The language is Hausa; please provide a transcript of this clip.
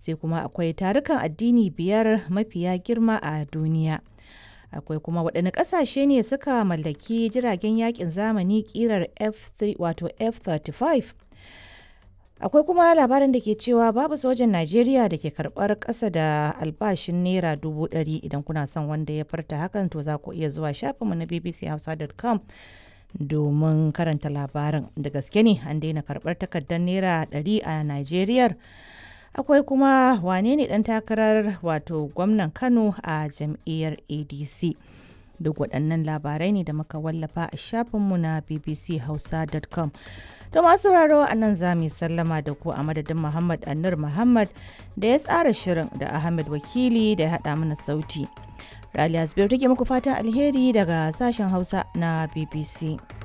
sai kuma akwai tarukan addini biyar mafiya girma a duniya akwai kuma waɗanne ƙasashe ne suka mallaki jiragen yakin zamani ƙirar f3 wato f-35 akwai kuma labarin da ke cewa babu sojan najeriya da ke karɓar ƙasa da albashin naira dubu ɗari idan kuna son wanda ya farta hakan to za ku iya zuwa shafinmu na bbchausa.com domin karanta labarin da gaske ne an daina karɓar takardar naira ɗari a najeriya akwai kuma wane ne ɗan takarar wato gwamnan kano a jam'iyyar adc duk waɗannan labarai ne da muka wallafa a shafinmu na bbchausa.com to masu sauraro a nan za mu sallama da ku a madadin muhammad annur muhammad da ya tsara shirin da ahmed wakili da ya haɗa mana sauti raliya zubairu take muku fatan alheri daga sashen hausa na bbc